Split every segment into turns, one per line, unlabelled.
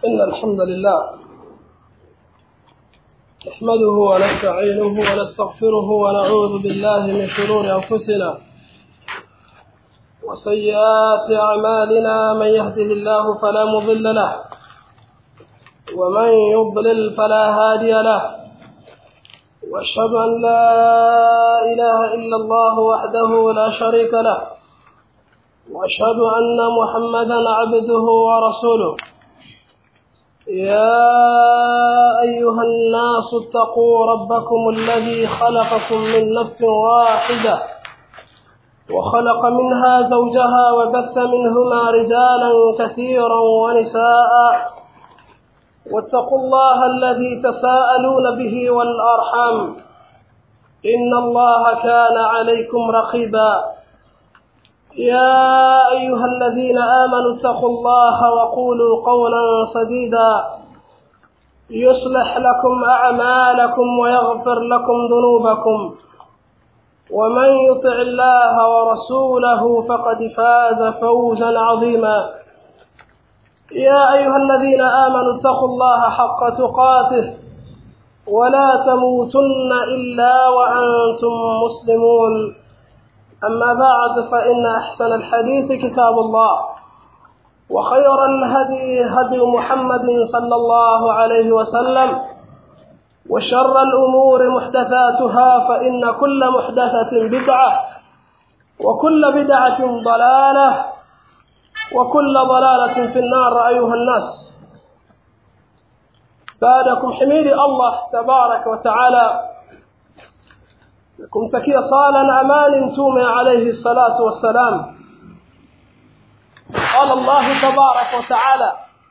إن الحمد لله نحمده ونستعينه ونستغفره ونعوذ بالله من شرور أنفسنا وسيئات أعمالنا من يهده الله فلا مضل له ومن يضلل فلا هادي له واشهد أن لا إله إلا الله وحده لا شريك له واشهد أن محمدا عبده ورسوله يا أيها الناس اتقوا ربكم الذي خلقكم من نفس واحدة وخلق منها زوجها وبث منهما رجالا كثيرا ونساء واتقوا الله الذي تساءلون به والأرحام إن الله كان عليكم رقيبا يا أيها الذين آمنوا اتقوا الله وقولوا قولا سديدا يصلح لكم أعمالكم ويغفر لكم ذنوبكم ومن يطع الله ورسوله فقد فاز فوزا عظيما يا أيها الذين آمنوا اتقوا الله حق تقاته ولا تموتن إلا وأنتم مسلمون أما بعد فإن أحسن الحديث كتاب الله وخير الهدي هدي محمد صلى الله عليه وسلم وشر الأمور محدثاتها فإن كل محدثة بدعة وكل بدعة ضلالة وكل ضلالة في النار أيها الناس بعدكم حميد الله تبارك وتعالى kumtakia sala na amani mtume alayhi salatu wassalam قال الله تبارك وتعالى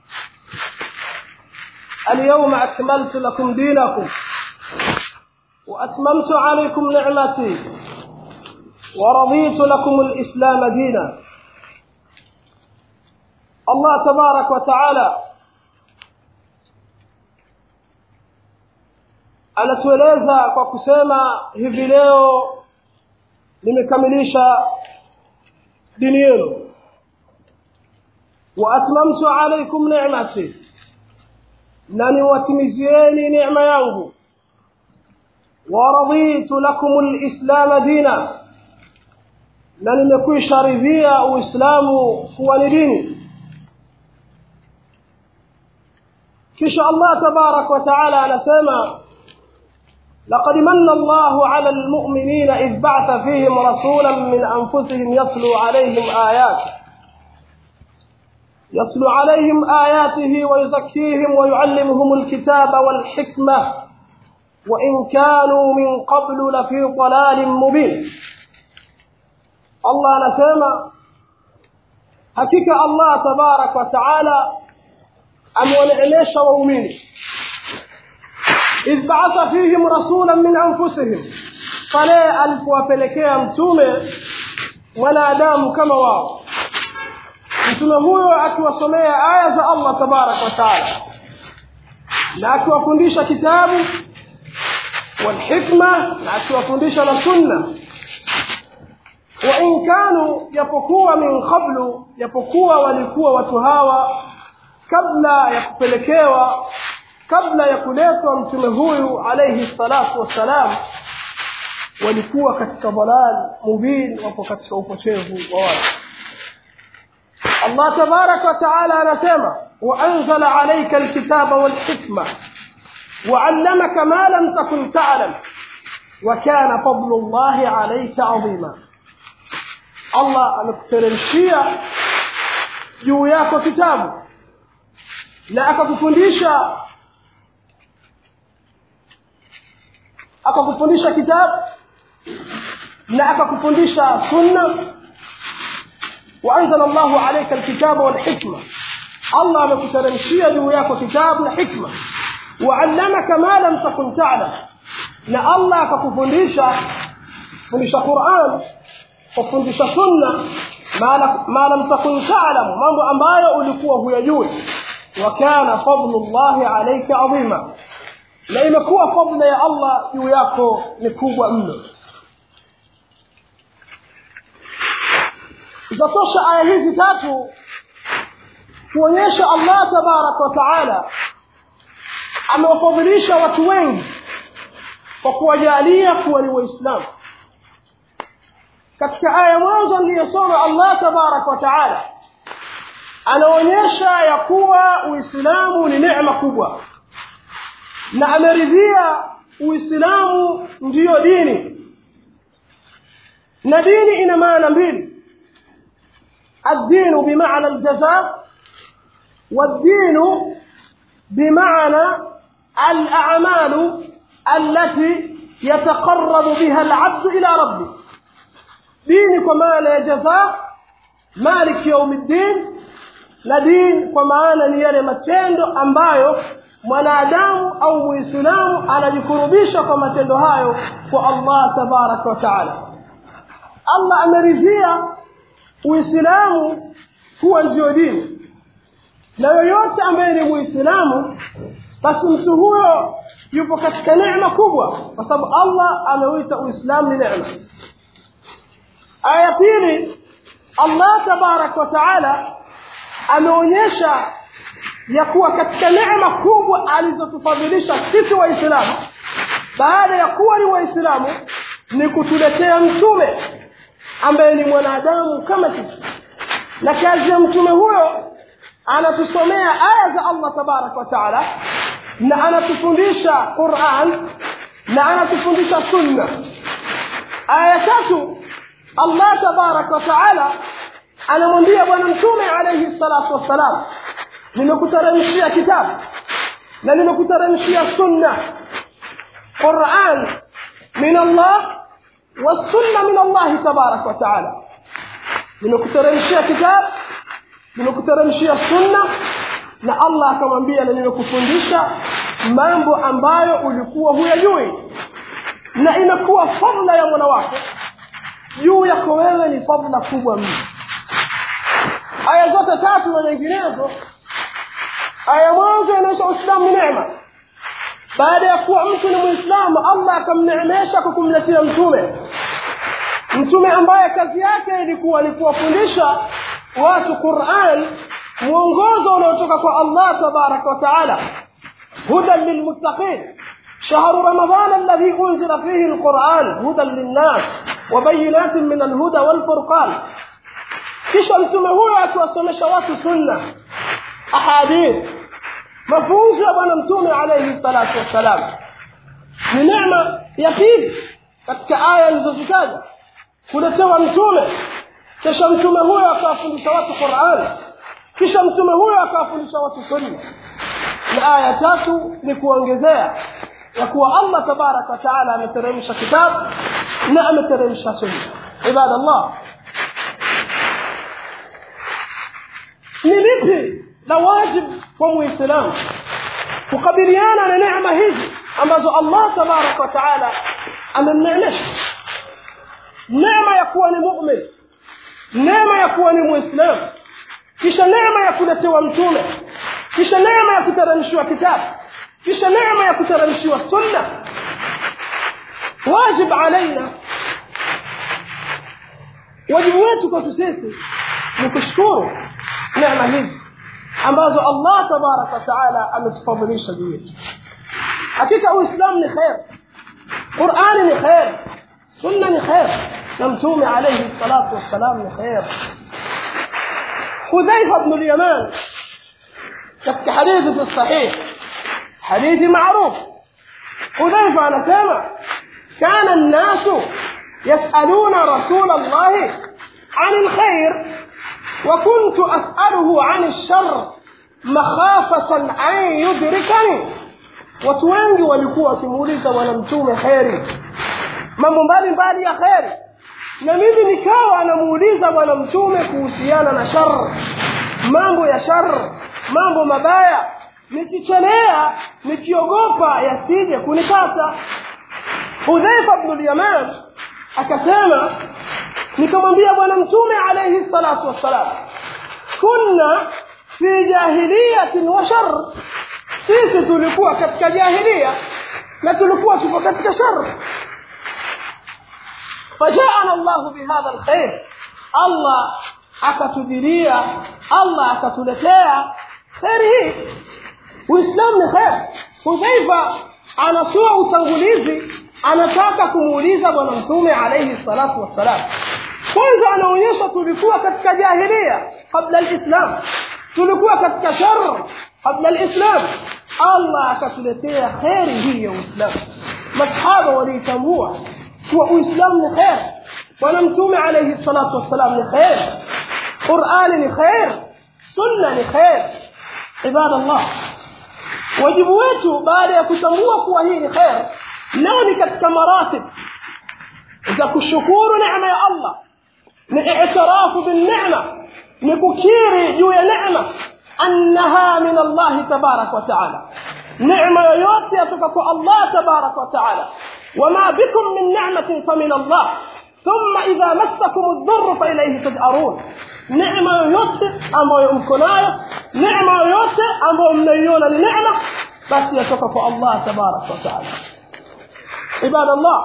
اليوم أكملت لكم دينكم وأتممت عليكم نعمتي ورضيت لكم الإسلام دينا الله تبارك وتعالى anatueleza kwa kusema hivi leo nimekamilisha dini yenu wa atmamtu alaykum ni'mati na niwatimizieni neema yangu wa raditu lakum alislam dina na nimekwisha ridhia uislamu kuwa ni dini kisha Allah tabarak wa taala anasema لقد من الله على المؤمنين إذ بعث فيهم رسولا من أنفسهم يتلو عليهم آياته يتلو عليهم آياته ويزكيهم ويعلمهم الكتاب والحكمة وإن كانوا من قبل لفي ضلال مبين الله نسمع حقيقة الله تبارك وتعالى أمونعليش وأميني idh ba'atha fihim rasulan min anfusihim pale alipowapelekea mtume mwanadamu kama wao mtume huyo akiwasomea aya za Allah tabarak wa taala na akiwafundisha kitabu walhikma na akiwafundisha na sunna wa in kanu japokuwa min qablu japokuwa walikuwa watu hawa kabla ya kupelekewa kabla ya kuletwa mtume huyu alayhi salatu wassalam walikuwa katika dalal mubin wapo katika upotevu wa watu Allah tabarak wa taala anasema wa anzala alayka alkitaba walhikma وعلمك ما لم تكن تعلم وكان فضل الله عليك عظيما الله amekuteremshia juu yako kitabu na akakufundisha akakufundisha kitabu na akakufundisha sunna waanzala Allahu alayka alkitaba walhikma Allah amekuteremshia juu yako kitabu na hikma waallamaka ma lam takun ta'lam na Allah akakufundisha fundisha Qur'an kufundisha sunna ma lam takun ta'lam mambo ambayo ulikuwa huyajui wa kana fadlullahi alayka adhima na imekuwa fadla ya Allah juu yako ni kubwa mno zatosha aya hizi tatu kuonyesha allah tabaraka wa taala amewafadhilisha watu wengi kwa kuwajalia kuwa ni waislamu katika aya mwanzo niliyosoma allah tabaraka wa taala anaonyesha ya kuwa uislamu ni neema kubwa na ameridhia uislamu ndiyo dini na dini ina maana mbili الدين بمعنى الجزاء والدين بمعنى الأعمال التي يتقرب بها العبد إلى ربه دين كما جزاء مالك يوم الدين na dini kwa maana ni yale matendo ambayo mwanadamu au muislamu anajikurubisha kwa matendo hayo kwa allah tabaraka wa taala allah ameridhia uislamu kuwa ndio dini na yoyote ambaye ni muislamu basi mtu huyo yupo katika neema kubwa kwa sababu allah ameuita uislamu ni neema aya ya pili allah tabaraka wa taala ameonyesha ya kuwa katika neema kubwa alizotufadhilisha sisi waislamu baada ya kuwa ni waislamu ni kutuletea mtume ambaye ni mwanadamu kama sisi na kazi ya mtume huyo anatusomea aya za allah tabaraka wa taala na anatufundisha quran na anatufundisha sunna aya tatu allah tabaraka wa taala anamwambia bwana mtume alaihi salatu wassalam nimekuteremshia kitabu na nimekuteremshia sunna quran min allah والسنه من الله تبارك وتعالى nimekuteremshia kitabu nimekuteremshia sunna na allah akamwambia na nimekufundisha mambo ambayo ulikuwa huyajui na inakuwa fadla ya mwana wako juu yako wewe ni fadla kubwa mno aya zote tatu na nyinginezo aya mwanzo inaonyesha uislamu ni neema baada ya kuwa mtu ni mwislamu allah akamneemesha kwa kumletea mtume mtume ambaye kazi yake ilikuwa ni kuwafundisha watu quran mwongozo unaotoka kwa allah tabaraka wa taala hudan lilmuttaqin شهر رمضان الذي أنزل فيه القرآن هدى للناس وبينات من الهدى والفرقان kisha mtume huyo akiwasomesha watu sunna ahadith mafunzo ya bwana mtume alaihi salatu wassalam ni neema ya pili katika aya alizozitaja kuletewa mtume kisha mtume huyo akawafundisha watu quran kisha mtume huyo akawafundisha watu sunna na aya tatu ni kuongezea ya kuwa allah tabaraka wataala ameteremsha kitabu na ameteremsha sunna ibadallah ni lipi la wajibu kwa muislamu kukabiliana na neema hizi ambazo allah tabaraka wataala amemneemesha neema ya kuwa ni mumin neema ya kuwa ni muislamu kisha neema ya kuletewa mtume kisha neema ya kuteremshiwa kitabu kisha neema ya kuteremshiwa sunna wajib alaina wajibu wetu kwetu sisi ni kushukuru neema hizi ambazo allah tabaraka wataala ametufadhilisha juu yetu hakika uislamu ni kher qurani ni kher sunna ni kher na mtume alaihi salatu wassalam ni kher hudhaifa bnu lyaman katika hadithi fi sahih hadithi maruf hudhaifa anasema kana nnasu yasaluna rasula llahi عن الخير وكنت أسأله عن الشر مخافة أن يدركني watu wengi walikuwa wakimuuliza bwana mtume kheri mambo mbalimbali ya kheri na mimi nikawa anamuuliza bwana mtume kuhusiana na shar mambo ya shar mambo mabaya nikichelea nikiogopa yasije kunipata hudhaifa bnu lyaman akasema nikamwambia bwana mtume alaihi salatu wassalam kunna fi jahiliyatin wa shar sisi tulikuwa katika jahilia na tulikuwa tuko katika shar fajaana llahu bihadha lkhair allah akatujilia allah akatuletea kheri hii uislamu ni kheri hudhaifa anatoa utangulizi anataka kumuuliza bwana mtume alaihi salatu wassalam kwanza anaonyesha tulikuwa katika jahilia kabla lislam tulikuwa katika shar kabla lislam allah akatuletea kheri hii ya uislamu masahaba waliitambua kuwa uislamu ni kheri bwana mtume alaihi salatu wassalam ni kheri qurani ni kheri sunna ni kheri ibadallah wajibu wetu baada ya kutambua kuwa hii ni kheri leo ni katika maratib za kushukuru neema ya allah ni itirafu bilnema ni kukiri juu ya neema annaha min allahi tabaraka wataala neema yoyote yatoka kwa allah tabaraka wataala wama bikum min nematin famin allah thumma idha massakum ldhurru failaihi tajarun neema yoyote ambayo mko nayo neema yoyote ambayo mnaiona ni neema basi yatoka kwa allah tabaraka wataala عباد الله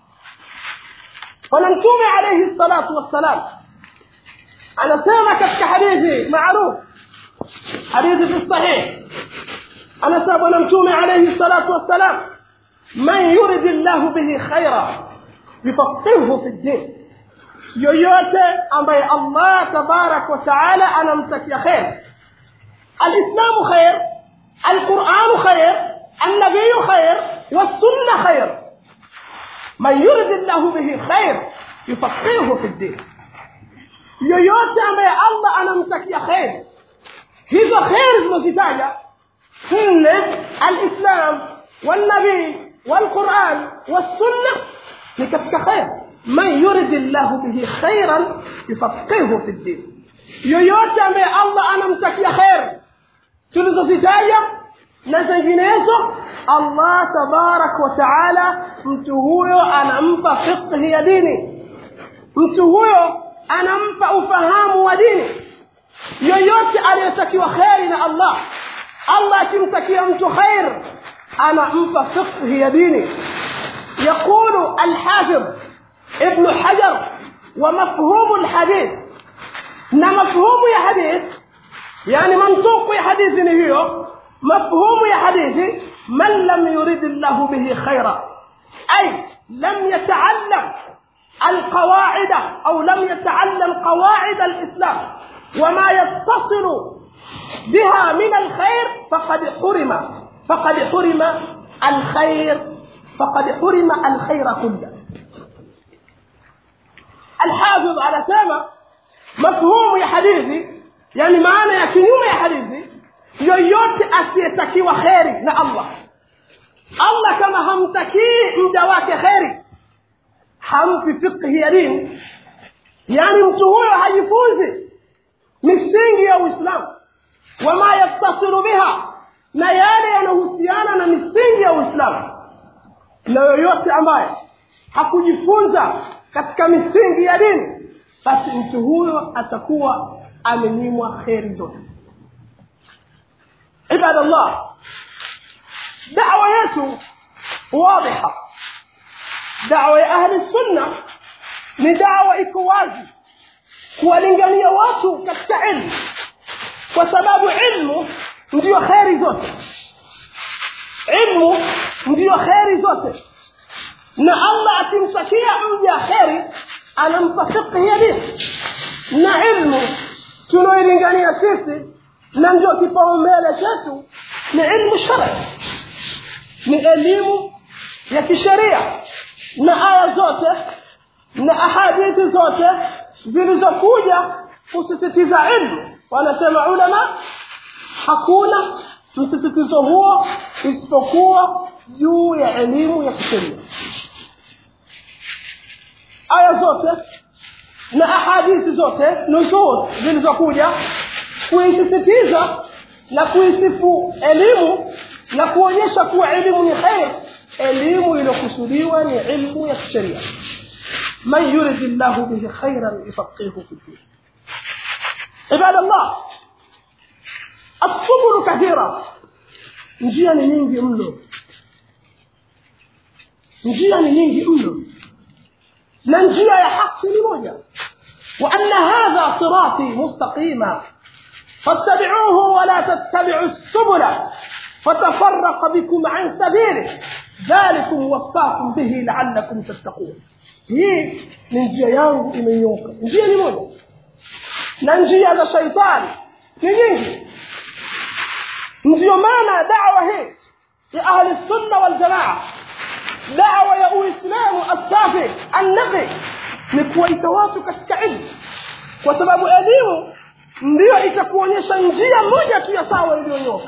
ونمتوم عليه الصلاة والسلام أنا سامك كحديثي معروف حديث في الصحيح أنا سامك ونمتوم عليه الصلاة والسلام من يرد الله به خيرا يفقهه في الدين yoyote ambaye allah tabarak wataala anamtakia kher alislamu khair alquranu khair annabiyu khair والسنه خير من يرد الله به خير يفقهه في الدين yoyote ambaye allah anamtakia kheri hizo kheri zinazitaja nne alislam walnabii walquran wassunna ni katika kher man yuridi llahu bihi khairan yufaqihu fi ddin yoyote ambaye allah anamtakia kheri tulizozitaja na zinginezo allah tabaraka wa taala mtu huyo anampa fiqhi ya dini mtu huyo anampa ufahamu wa dini yoyote aliyotakiwa kheri na allah allah akimtakia mtu khair anampa fiqhi ya dini يقول الحافظ ابن حجر ومفهوم الحديث na mafhumu ya hadith yani mantuku ya hadithi ni hiyo مفهوم يا حديثي من لم يرد الله به خيرا أي لم يتعلم القواعد أو لم يتعلم قواعد الإسلام وما يتصل بها من الخير فقد حرم فقد حرم الخير فقد حرم الخير كله الحافظ على سامة مفهوم يا حديثي يعني معنى يا كنيوم يا حديثي yoyote asiyetakiwa kheri na allah allah kama hamtakii mja wake kheri hampi fiqhi ya dini yaani mtu huyo hajifunzi misingi ya uislamu wama yattasilu biha na yale yanahusiana na misingi ya uislamu na yoyote ambaye hakujifunza katika misingi ya dini basi mtu huyo atakuwa amenyimwa kheri zote عباد الله دعوة يسوع واضحة دعوة أهل السنة ni dawa iko wazi kuwalingania watu katika ilmu kwa sababu ilmu ndiyo kheri zote ilmu ndiyo kheri zote na allah akimtakia mja kheri anampa fiqhi ya dini na ilmu tunaoilingania sisi na ndio kipaumbele chetu ni ilmu shari ni elimu ya kisheria na aya zote na ahadithi zote zilizokuja kusisitiza ilmu wanasema ulama hakuna msisitizo huo isipokuwa juu ya elimu ya kisheria aya zote na ahadithi zote nusus zilizokuja kuisisitiza na kuisifu elimu na kuonyesha kuwa elimu ni kheri elimu iliyokusudiwa ni ilmu ya kisheria man yuridi llahu bihi khairan yufaqihu fi ddin ibada llah assubulu kathira njia ni nyingi mno njia ni nyingi mno na njia ya haki ni moja وأن هذا صراطي مستقيما فاتبعوه ولا تتبعوا السبل فتفرق بكم عن سبيله ذلكم وصاكم به لعلكم تتقون hii ni njia yangu imenyoka njia ni moja na njia za shaitani ni nyingi ndiyo maana dawa hii ya ahli sunna waljamaa dawa ya uislamu asafi annaqi ni kuwaita watu katika ilmu kwa sababu elimu ndiyo itakuonyesha njia moja tu ya sawa iliyonyoka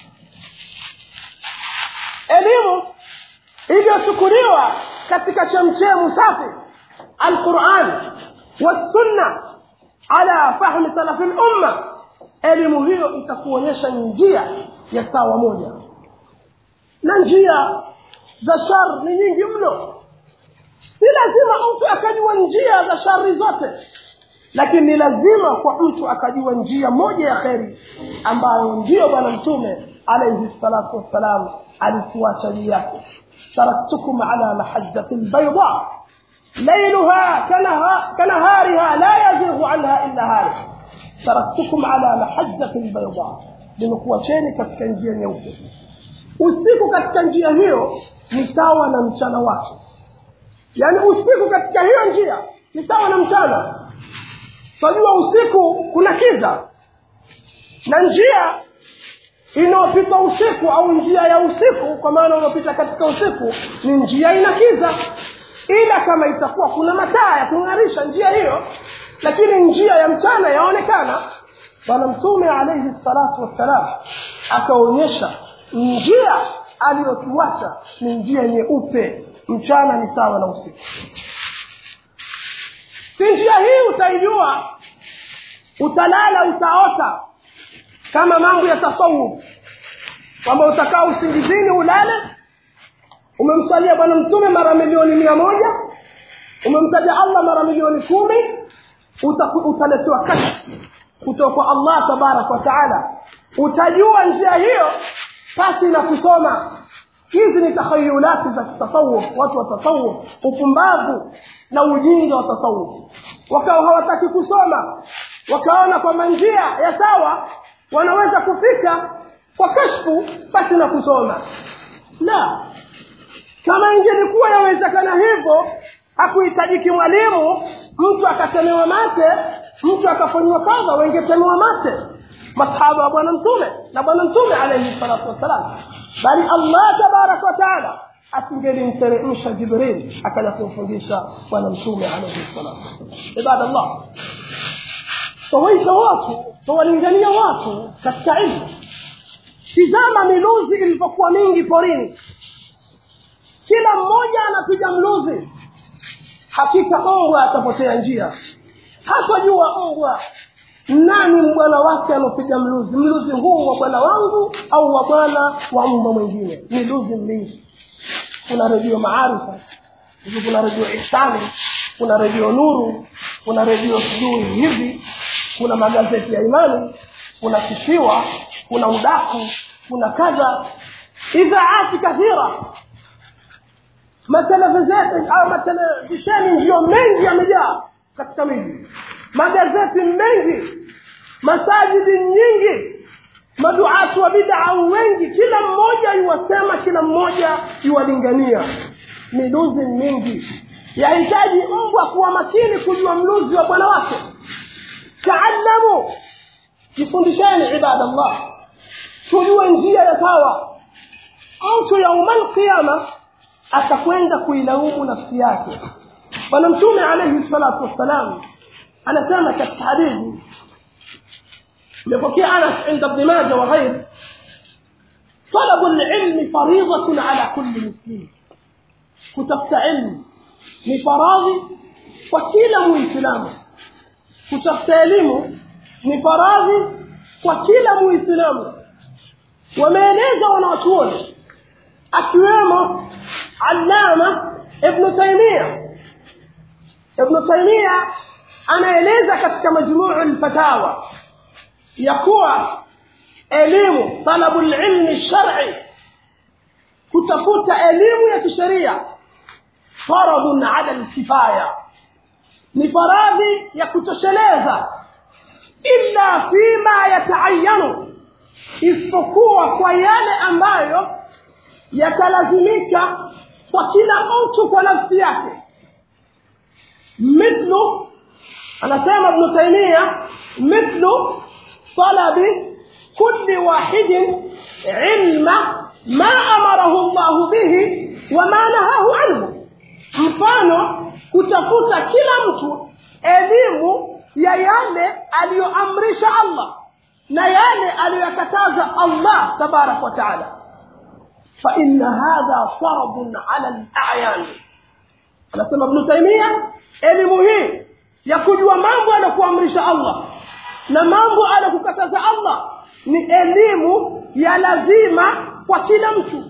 elimu iliyochukuliwa katika chemchemu safi alquran wassunna ala fahmi salafi lumma elimu hiyo itakuonyesha njia ya sawa moja na njia za shar ni nyingi mno si lazima mtu akajua njia za shari zote lakini ni lazima kwa mtu akajua njia moja ya kheri ambayo ndiyo bwana mtume alaihi salatu wassalam alituacha juu yake taraktukum ala mahajati lbaida lailuha kanahariha la yazighu anha illa halik taraktukum ala mahajati lbaida nimekuacheni katika njia nyeupe usiku katika njia hiyo ni sawa na mchana wake yaani usiku katika hiyo njia ni sawa na mchana twajua usiku kuna kiza na njia inayopita usiku au njia ya usiku kwa maana unaopita katika usiku ni njia ina kiza ila kama itakuwa kuna mataa ya kung'arisha njia hiyo lakini njia ya mchana yaonekana bwana mtume alaihi salatu wassalam akaonyesha njia aliyotuacha ni njia nyeupe mchana ni sawa na usiku si njia hii utaijua utalala utaota kama mambo ya tasawuf kwamba utakaa usingizini ulale umemsalia bwana mtume mara milioni mia moja umemtaja allah mara milioni kumi utaletewa kashfu kutoka kwa allah tabaraka wa taala utajua njia hiyo pasi na kusoma hizi ni takhayulati za tasawuf watu wa tasawuf upumbavu na ujinga wa tasawuf wakawa hawataki kusoma wakaona kwamba njia ya sawa wanaweza kufika kwa kashfu pasi na kusoma la kama ingelikuwa yawezekana hivyo hakuhitajiki mwalimu mtu akatemewa mate mtu akafanyiwa kadha wengetemewa mate masahaba wa bwana mtume na bwana mtume alaihi salatu wassalam bali allah tabaraka wataala asingelimteremsha jibril akaja kumfundisha bwana mtume alaihi salatu wassalam ibadallah tawaita watu tawalingania watu katika ilmu tizama miluzi ilivyokuwa mingi porini kila mmoja anapiga mluzi hakika mbwa atapotea njia hatojua mbwa nani mbwana wake anapiga mluzi mluzi huu wa bwana wangu au wa bwana wa mbwa mwingine miluzi mingi kuna redio maarifa hivi kuna redio ihsani kuna redio nuru kuna redio sijui hivi kuna magazeti ya imani kuna kisiwa kuna udaku kuna kadha idhaati kathira matelevisheni au matelevisheni ndiyo mengi yamejaa katika miji magazeti mengi masajidi nyingi maduatu wa bidaa wengi kila mmoja iwasema kila mmoja iwalingania miluzi mingi yahitaji mbwa kuwa makini kujua mluzi wa bwana wake taalamu jifundisheni ibadallah tujue njia ya sawa mtu yauma alqiyama atakwenda kuilaumu nafsi yake bwana mtume alaihi salatu wassalam anasema katika hadithi imepokea anas inda bni maja wa ghairi طلب العلم فريضة على كل مسلم كتبت علم ni faradhi kwa kila muislamu kutafuta elimu ni faradhi kwa kila muislamu wameeleza wanawachuoni akiwemo allama ibnu taimia ibnu taimia anaeleza katika majmuu lfatawa ya kuwa elimu talabu lilmi lshari kutafuta elimu ya kisheria faradun ala lkifaya ni faradhi ya kutosheleza illa fima yataayanu isipokuwa kwa yale ambayo yatalazimika kwa kila mtu kwa nafsi yake mithlu anasema ibnu taimia mithlu talabi kulli wahidin ilma ma amarahu llahu bihi wama nahahu anhu mfano kutafuta kila mtu elimu ya yale aliyoamrisha allah na yale aliyoyakataza allah tabaraka wa taala faina hadha fardun ala layan anasema ibnu taimia elimu hii ya kujua mambo anakuamrisha allah na mambo anakukataza allah ni elimu ya lazima kwa kila mtu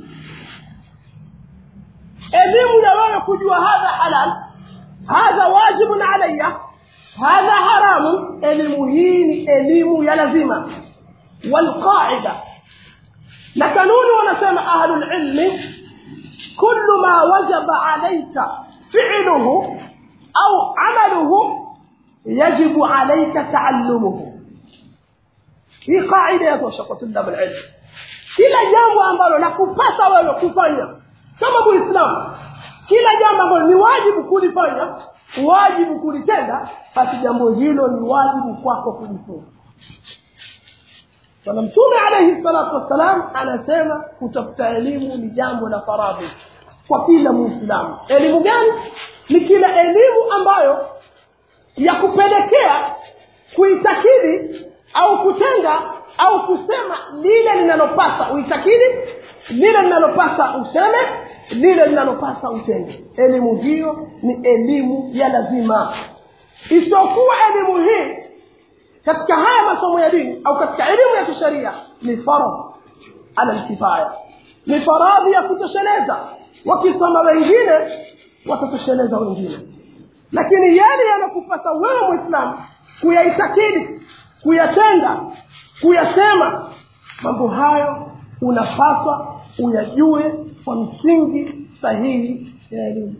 elimu ya wewe kujua hadha halal hadha wajibun alaya hadha haramu elimu hii ni elimu ya lazima walqaida na kanuni wanasema ahlulilmi kullu ma wajaba alaika filuhu au amaluhu yajibu alaika taallumuhu hii qaida yatosha kwa tulab alilm kila jambo ambalo nakupasa wewe kufanya kama muislamu kila jambo ambalo ni wajibu kulifanya wajibu kulitenda basi jambo hilo ni wajibu kwako kujifunza bwana mtume alaihi salatu wassalam anasema kutafuta elimu ni jambo la faradhi kwa kila muislamu elimu gani ni kila elimu ambayo ya kupelekea kuitakidi au kutenda au kusema lile linalopasa uitakidi lile linalopasa useme lile linalopasa utende elimu hiyo ni elimu ya lazima isiyokuwa elimu hii katika haya masomo ya dini au katika elimu ya kisheria ni faradh ala lkifaya ni faradhi ya kutosheleza wakisoma wengine watatosheleza wengine lakini yale yanakupasa wewe mwislamu kuyaitakidi kuyatenda kuyasema mambo hayo unapaswa uyajue kwa msingi sahihi ya elimu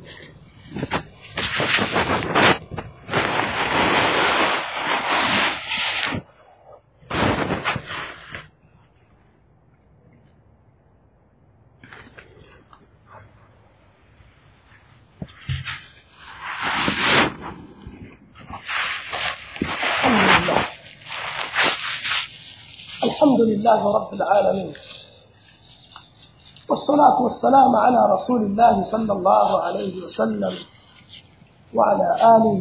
الحمد لله رب العالمين والصلاة والسلام على رسول الله صلى الله عليه وسلم وعلى آله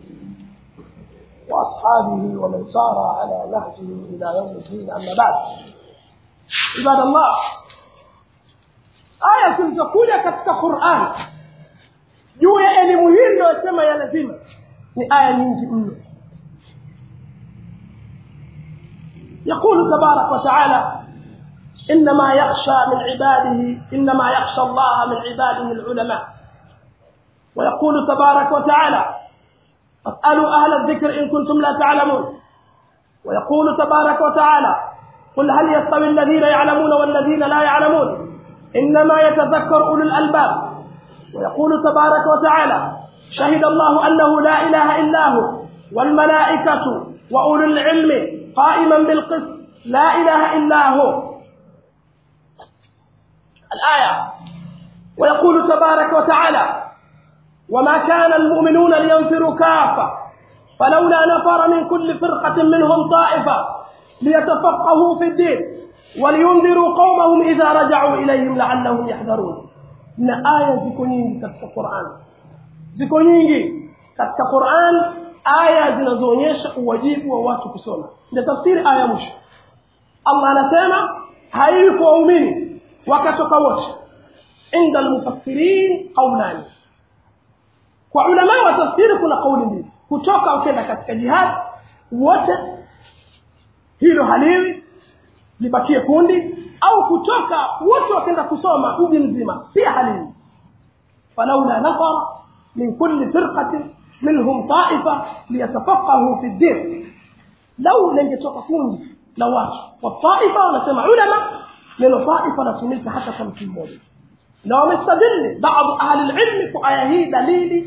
وأصحابه ومن سار على نهجه إلى يوم الدين أما بعد عباد الله aya zilizokuja katika quran juu ya elimu hii iliyosema ya lazima ni aya nyingi mno يقول تبارك وتعالى إنما يخشى من عباده إنما يخشى الله من عباده العلماء ويقول تبارك وتعالى فاسألوا أهل الذكر إن كنتم لا تعلمون ويقول تبارك وتعالى قل هل يستوي الذين يعلمون والذين لا يعلمون إنما يتذكر أولو الألباب ويقول تبارك وتعالى شهد الله أنه لا إله إلا هو والملائكة وأولو العلم قائما بالقسط لا إله إلا هو الآية ويقول تبارك وتعالى وما كان المؤمنون لينفروا كافة فلولا نفر من كل فرقة منهم طائفة ليتفقهوا في الدين ولينذروا قومهم إذا رجعوا إليهم لعلهم يحذرون na aya ziko nyingi katika Qur'an ziko nyingi katika Qur'an aya zinazoonyesha uwajibu wa watu kusoma ndio tafsiri aya mwisho Allah anasema haiwi kwa waumini wakatoka wote inda almufassirin qawlan kwa ulama wa tafsiri kuna kauli mbili kutoka ukenda katika jihad wote hilo haliwi libakie kundi au kutoka wote wakenda kusoma mji mzima pia haliwi falaula nafara min kulli firqatin minhum taifa liyatafaqahu fi ddin lau lingetoka kundi la watu wa taifa wanasema ulama neno taifa latumika hata kwa mtu mmoja na wamestadili baadhi ahli lilmi kwa aya hii dalili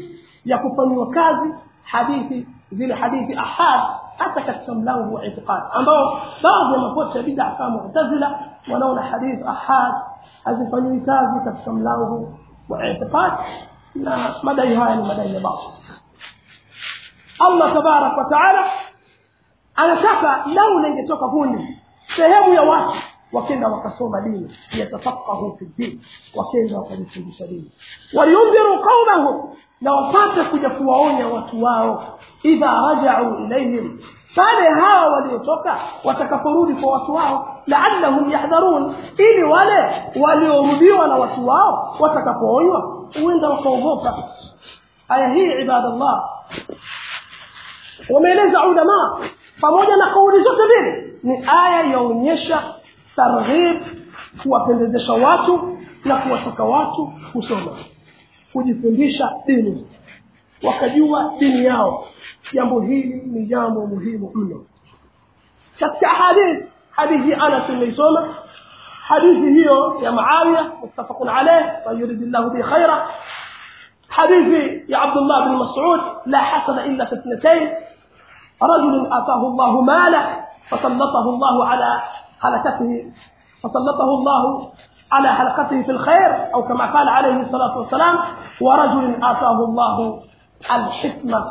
ya kufanyiwa kazi hadithi zile hadithi ahad hata katika mlango wa itiqad ambao baadhi ya makosa ya bid'a kama mu'tazila wanaona hadithi ahad hazifanyiwi kazi katika mlango wa itiqad na madai haya ni madai ya batil Allah tabarak wa taala anataka lau lingetoka kundi sehemu ya watu wakenda wakasoma dini yatafaqahu fi din wakenda wakajifundisha dini waliundhiru qaumahum na wapate kuja kuwaonya watu wao idha rajau ilaihim pale hawa waliotoka watakaporudi kwa watu wao laallahum yahdharun ili wale waliorudiwa na watu wao watakapoonywa huenda wakaogopa aya hii ibadallah wameeleza ulama pamoja na kauli zote mbili ni aya yaonyesha targhib kuwapendezesha watu na kuwataka watu kusoma kujifundisha dini wakajua dini yao jambo hili ni jambo muhimu mno katika hadithi hadithi anas imeisoma hadithi hiyo ya muawiya muttafaqun alayh wa yuridu llahu bi khaira hadithi ya abdullah bin mas'ud la hasada illa fi ithnatayn رجل آتاه الله ماله فسلطه الله على هلكته فسلطه الله على حلقته في الخير أو كما قال عليه الصلاة والسلام ورجل آتاه الله الحكمة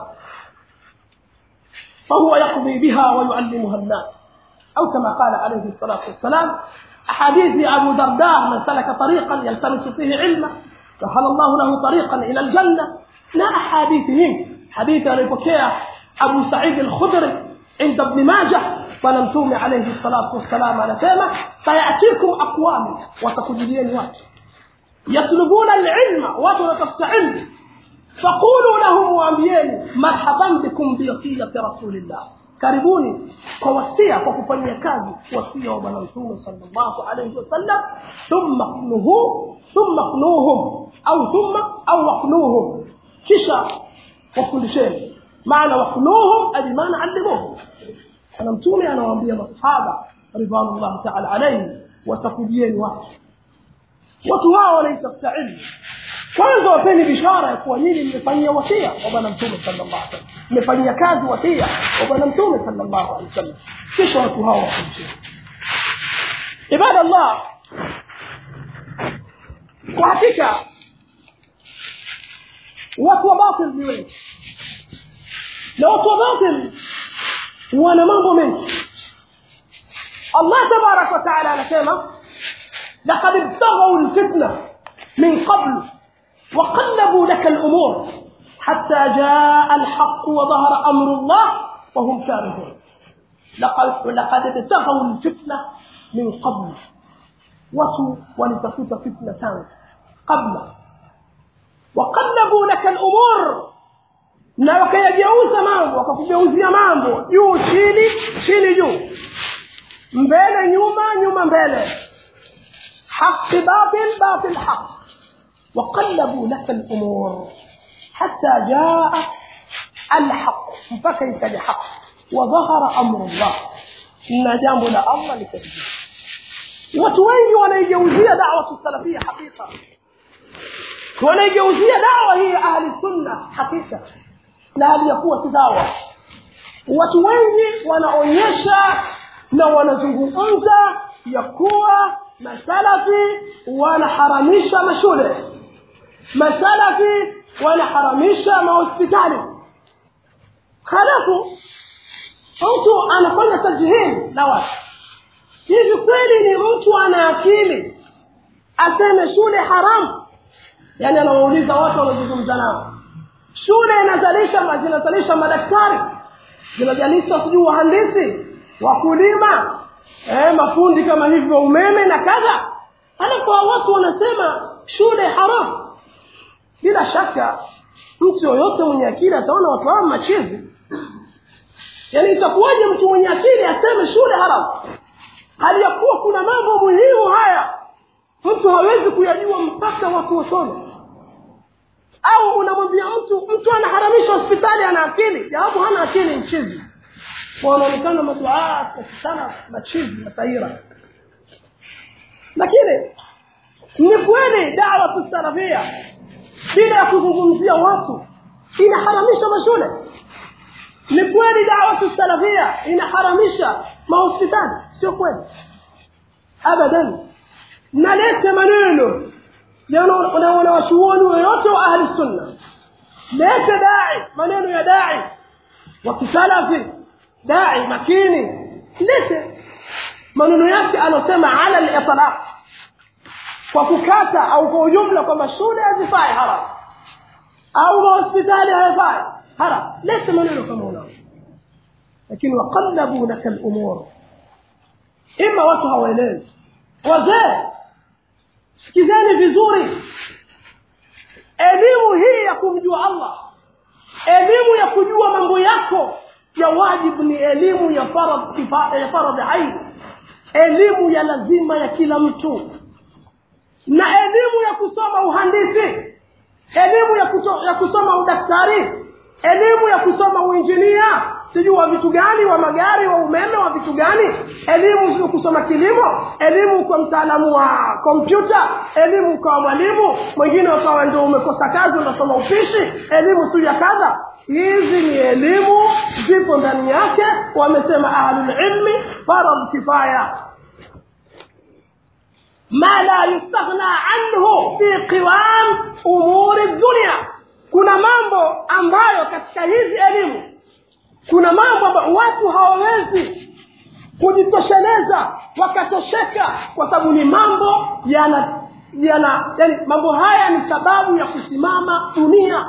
فهو يقضي بها ويعلمها الناس أو كما قال عليه الصلاة والسلام أحاديث أبو درداء من سلك طريقا يلتمس فيه علما سهل الله له طريقا إلى الجنة لا أحاديثهم حديث ريبوكيا أبو سعيد الخدري عند ابن ماجه ونمتوم عليه الصلاة والسلام على سيما فيأتيكم أقوام وتقجلين وات يطلبون العلم وتنتفت علم فقولوا لهم وأنبيين مرحبا بكم بوصية رسول الله karibuni kwa wasia kwa kufanyia kazi wasia wa bwana mtume sallallahu alayhi wasallam thumma qnuhu thumma qnuhum au thumma au waqnuhum kisha wafundisheni maana waqnuhum ay maana allimuhum sana mtume anawaambia masahaba ridwanullahi ta'ala alayhi watakujieni watu watu hao wanaitafuta ilmu kwanza wapeni bishara ya kuwa nyinyi mmefanyia wasia wa bwana mtume sallallahu alaihi wasallam mmefanyia kazi wasia wa bwana mtume sallallahu alaihi wasallam kisha watu hao wafundisheni ibada Allah kwa hakika watu wa batil ni wengi na watu wa batil wana mambo mengi Allah tabarak wa taala anasema laqad ibtaghaw alfitna min qabl وقلبوا لك الأمور حتى جاء الحق وظهر أمر الله وهم كارهون لقد لقد ابتغوا الفتنة من قبل وتو ولتفوت فتنة قبل وقلبوا لك الأمور na wakayageuza mambo wakakugeuzia mambo juu chini chini juu mbele nyuma nyuma mbele haqi batil batil haq وقلبوا لك الأمور حتى جاء الحق فكيف الحق وظهر أمر الله إن جامب لا الله لكذبه وتوين ونيجوزية دعوة السلفية حقيقة ونيجوزية دعوة هي أهل السنة حقيقة لا هل يقوى تداوى watu wengi wanaonyesha na wanazungumza ya kuwa masalafi wanaharamisha mashule masalafi wanaharamisha mahospitali halafu mtu anafanya tajhili na watu hivi kweli ni mtu ana akili aseme shule haramu yaani anawauliza watu wanaozungumza nao shule inazalisha zinazalisha madaktari zinazalisha sijui wahandisi wakulima eh, mafundi kama hivyo umeme na kadha halafu watu wanasema shule haramu bila shaka mtu yoyote mwenye akili ataona watu hao machizi yaani itakuwaje mtu mwenye akili aseme shule haramu hali ya kuwa kuna mambo muhimu haya mtu hawezi kuyajua mpaka watu wasome au unamwambia mtu mtu anaharamisha hospitali ana akili jawabu hana akili mchizi wanaonekana maduaa sana machizi mataira lakini ni kweli dawa tusalafia bila ya kuzungumzia watu inaharamisha mashule ni kweli dawatu salafia inaharamisha mahospitali sio kweli abadan nalete maneno wanawashuoni yoyote wa ahli sunna lete dai maneno ya dai wa kisalafi dai makini lete maneno yake alosema ala litlaq kwa kukata au kwa ujumla kwamba shule hazifai haram au mahospitali hayafai haram lete maneno kama unao lakini waqallabu laka lumur ima watu hawaelewi wazee sikizeni vizuri elimu hii ya kumjua allah elimu ya kujua mambo yako ya wajibu ni elimu ya faradhi ya faradhi aini elimu ya lazima ya kila mtu na elimu ya kusoma uhandisi elimu ya, kuto, ya kusoma udaktari elimu ya kusoma uinjinia sijui wa vitu gani wa magari wa umeme wa vitu gani elimu ya kusoma kilimo elimu kwa mtaalamu wa kompyuta elimu kwa mwalimu mwingine ukawa ndio umekosa kazi unasoma upishi elimu siu ya kadha hizi ni elimu zipo ndani yake wamesema ahlulilmi farad kifaya ma la yustaghna anhu fi qiwam umuri dunia kuna mambo ambayo katika hizi elimu kuna mambo ambayo watu hawawezi kujitosheleza wakatosheka kwa sababu ni mambo yana yana yani mambo haya ni sababu ya kusimama dunia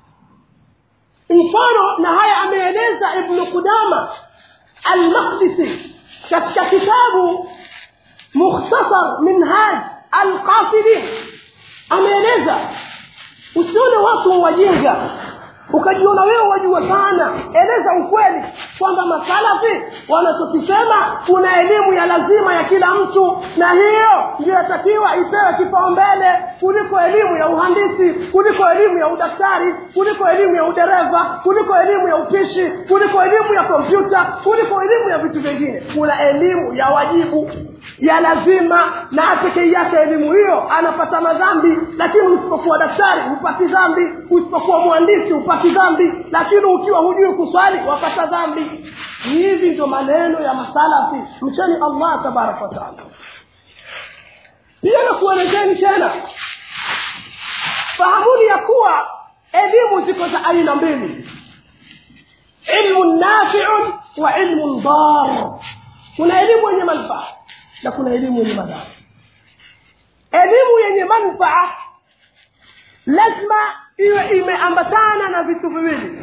mfano na haya ameeleza ibnu qudama almaqdisi katika kitabu mukhtasar minhaj alqasidin ameeleza usione watu wajinga ukajiona wewe wajua sana eleza ukweli kwamba masalafi wanachokisema kuna elimu ya lazima ya kila mtu na hiyo ndio yatakiwa ipewe kipaumbele kuliko elimu ya uhandisi kuliko elimu ya udaktari kuliko elimu ya udereva kuliko elimu ya upishi kuliko elimu ya kompyuta kuliko elimu ya vitu vingine kuna elimu ya wajibu ya lazima na pekee yake elimu hiyo anapata madhambi lakini usipokuwa daktari hupati dhambi usipokuwa mhandisi hupati dhambi lakini ukiwa hujui kuswali wapata dhambi hivi ndio maneno ya masalafi mcheni allah tabaraka wataala pia nakuelezeni tena fahamuni ya kuwa elimu ziko za aina mbili ilmu nafiun wa ilmu dar kuna elimu yenye manufaa na kuna elimu yenye madhara elimu yenye manufaa lazima iwe imeambatana na vitu viwili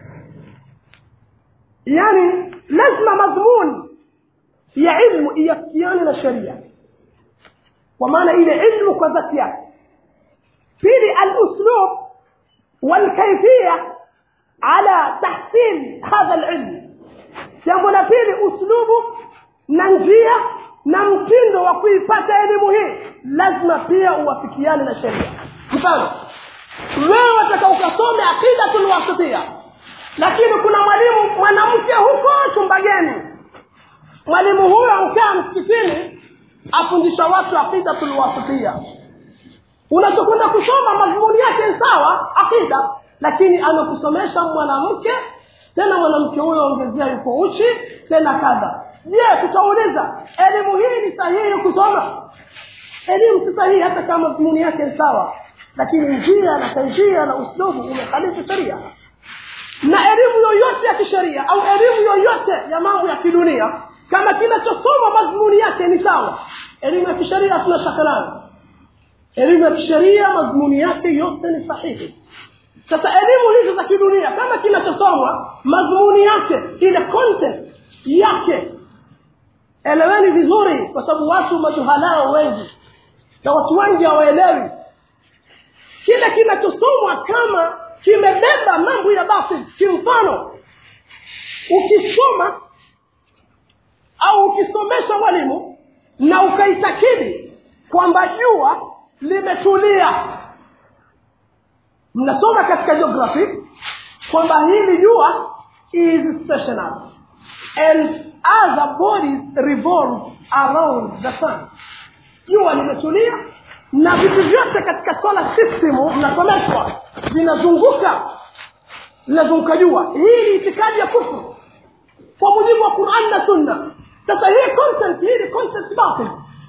yani lazima madhmuni ya ilmu iafikiane na sheria kwa maana ile ilmu kwa dhati yake pili aluslub walkaifia ala tahsil hadha lilmu jambo la pili uslubu na njia na mtindo wa kuipata elimu hii lazima pia uwafikiane na sheria mfano wewe wataka ukasome aqidatul wasitia lakini kuna mwalimu mwanamke huko chumbageni mwalimu huyo aukaa msikitini afundisha watu aqidatul wasitia unachokwenda kusoma madhumuni yake sawa aqida lakini anakusomesha mwanamke tena mwanamke huyo ongezea yuko uchi tena kadha je tutauliza elimu hii ni sahihi kusoma elimu si sahihi hata kama madhumuni yake ni sawa lakini njia na kaifia na uslubu umekhalifu sheria na elimu yoyote ya kisheria au elimu yoyote ya mambo ya kidunia kama kinachosoma madhumuni yake ni sawa elimu ya kisheria hatuna shaka nayo elimu ya kisheria madhumuni yake yote ni sahihi sasa elimu hizi za kidunia kama kinachosomwa madhumuni yake ile content yake eleweni vizuri kwa sababu watu majuhalao wengi na watu wengi hawaelewi kile kinachosomwa kama kimebeba mambo ya batil kimfano ukisoma au ukisomesha mwalimu na ukaitakidi kwamba jua limetulia mnasoma katika geography kwamba hili jua is stationary and other bodies revolve around the sun jua limetulia na vitu vyote katika solar system mnasomeshwa vinazunguka lazima ukajua hii ni itikadi ya kufru kwa mujibu wa quran na sunna sasa hii content hii ni content batil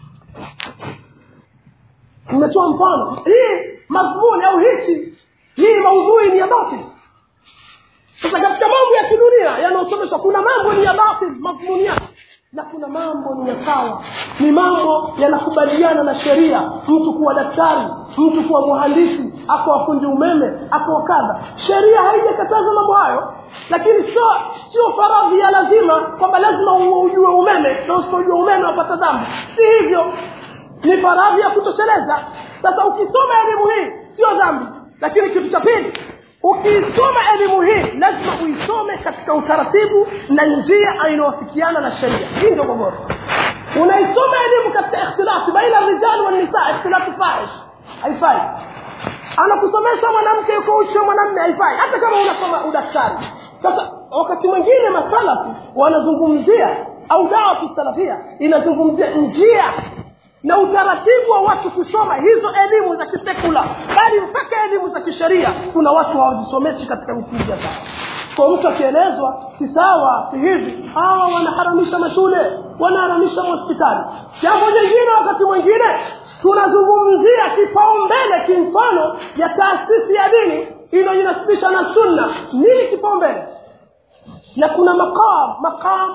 nimetoa mfano hii madhmuni au hichi hii maudhui ni ya batil sasa katika mambo ya kidunia yanayosomeshwa kuna mambo ni ya batil madhmuni yake na kuna mambo ni ya sawa ni mambo yanakubaliana na sheria mtu kuwa daktari mtu kuwa mhandisi akawa fundi umeme akawa kadha sheria haijakataza mambo hayo lakini sio sio faradhi ya lazima kwamba lazima ujue umeme na usipojua umeme wapata dhambi si hivyo ni faradhi ya kutosheleza sasa ukisoma elimu hii sio dhambi lakini kitu cha pili ukiisoma elimu hii lazima uisome katika utaratibu na njia inayofikiana na sheria hii ndio gogoro unaisoma elimu katika ikhtilafi baina rijal wa nisa ikhtilafu fahish haifai anakusomesha mwanamke yuko uchi wa mwanamme haifai hata kama unasoma udaktari sasa wakati mwingine masalafi wanazungumzia au dawa kisalafia inazungumzia njia na utaratibu wa watu kusoma hizo elimu za kisekula bali mpaka elimu za kisheria kuna watu hawazisomeshi katika misingi ya sawa kwa mtu akielezwa si sawa si hivi hawa wanaharamisha mashule wanaharamisha hospitali jambo jingine wakati mwingine tunazungumzia kipaumbele kimfano ya taasisi ya dini inayojinasibisha na sunna nini kipaumbele na kuna maqam maqam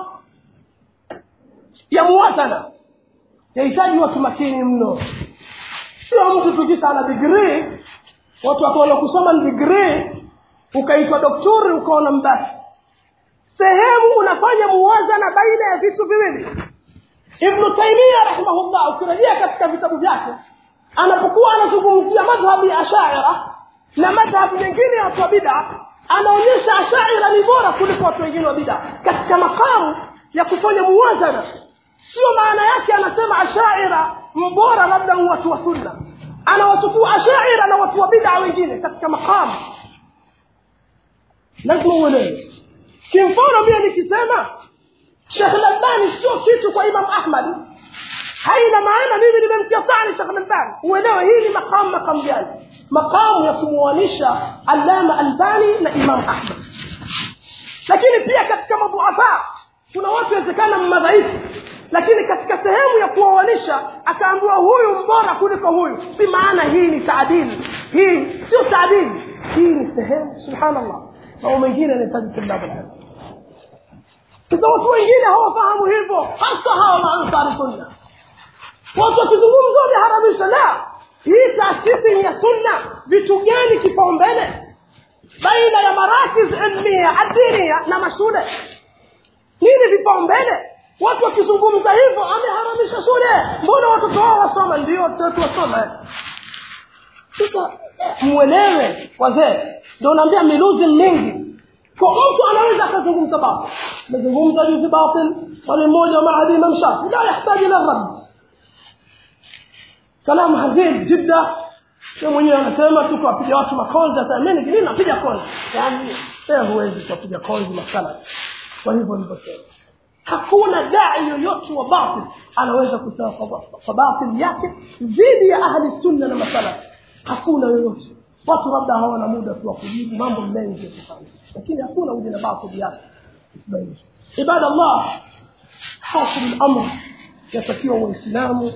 ya muwazana yahitaji watu makini mno sio mtu tukisa ana digrii watu wakaona kusoma ni digrii ukaitwa dokturi ukaona mbasi sehemu unafanya muwazana baina ya vitu viwili ibnu taimia rahimahullah ukirejea katika vitabu vyake anapokuwa anazungumzia madhhabu ya ashaira na madhhabu mengine ya watu wa bida anaonyesha ashaira ni bora kuliko watu wengine wa bida katika makamu ya kufanya muwazana sio maana yake anasema ashaira mbora labda watu wa sunna anawachukua ashaira na watu wa bida wengine katika makamu lazima uelewe kimfano mie nikisema shekh lalbani sio kitu kwa imam ahmad haina maana mimi nimemtia tani shekh lalbani uelewe hii ni makamu makamu gani makamu ya kumuanisha allama albani na imam ahmad lakini pia katika madhuafa kuna watu wezekana madhaifu lakini katika sehemu ya kuoanisha akaambiwa huyu mbora kuliko huyu si maana hii ni taadili hii sio taadili hii ni sehemu subhanallah mambo mengine yanahitaji tilabu ilmu sasa watu wengine hawafahamu hivyo hasa hawa maansari sunna watu wakizungumza wameharamisha la hii taasisi ni ya sunna vitu gani kipaumbele baina ya marakiz ilmia adinia na mashule nini vipaumbele watu wakizungumza hivyo ameharamisha shule mbona watoto wao wasoma ndio watoto wasoma sasa mwelewe wazee ndio unaambia miluzi mingi kwa mtu anaweza akazungumza batil amezungumza juzi batil wale mmoja wa maadi imam shafi la yahtaji ila rad kalamu hazin jidda ye mwenyewe anasema tu kuwapiga watu makonzi sasa mimi nini napiga konzi yaani wewe huwezi kuwapiga konzi masala kwa hivyo nilivyosema hakuna dai yoyote wa batil anaweza kusema kwa batil yake dhidi ya ahli sunna na masala hakuna yoyote watu labda hawana muda tu wa kujibu mambo mengi ya kufanya lakini hakuna uje na batil yake isibainishe ibada allah hasil lamr yatakiwa waislamu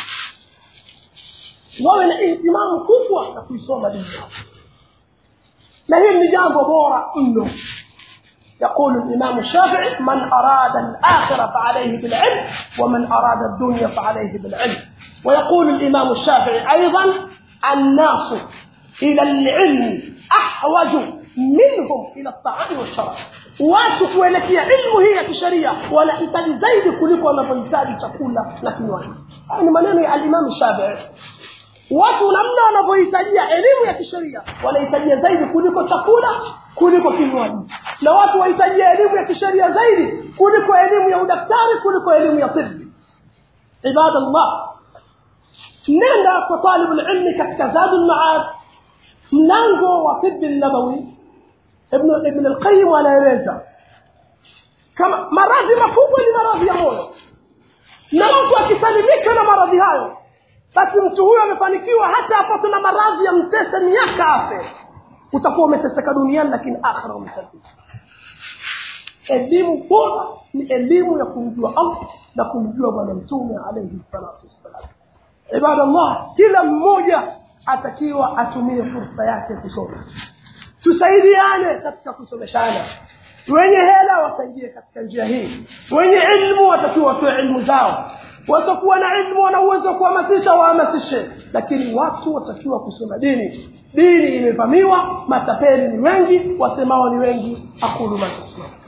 wawe na ihtimamu kubwa na kuisoma dini yao na hili ni jambo bora mno يقول الإمام الشافعي من أراد الآخرة فعليه بالعلم ومن أراد الدنيا فعليه بالعلم ويقول الإمام الشافعي أيضا الناس إلى العلم أحوج منهم إلى الطعام والشراب watu kuelekea ilmu hii ya kisheria wanahitaji zaidi kuliko wanavyohitaji chakula na kinywaji haya ni maneno ya alimamu shafii watu namna wanavyohitajia elimu ya kisheria wanahitajia zaidi kuliko chakula kuliko kinywaji na watu wahitajia elimu ya kisheria zaidi kuliko elimu ya udaktari kuliko elimu ya tibi ibadallah nenda kwa talibu lilmi katika zadu lmaad mlango wa tibi nabawi ibn ibn alqayim anaeleza kama maradhi makubwa ni maradhi ya moyo na mtu akisalimika na maradhi hayo basi mtu huyo amefanikiwa hata apatwe na maradhi ya mtese miaka afe utakuwa umeteseka duniani lakini akhira umesadika elimu bora ni elimu ya kumjua allah na kumjua bwana mtume alaihi salatu wassalam ibadallah kila mmoja atakiwa atumie fursa yake kusoma tusaidiane katika kusomeshana wenye hela wasaidie katika njia hii wenye ilmu watakiwa watoe ilmu zao watakuwa na ilmu wana uwezo wa kuhamasisha wahamasishe lakini watu watakiwa kusoma dini dini imevamiwa matapeli ni wengi wasemao ni wengi aqulu ma tasmaa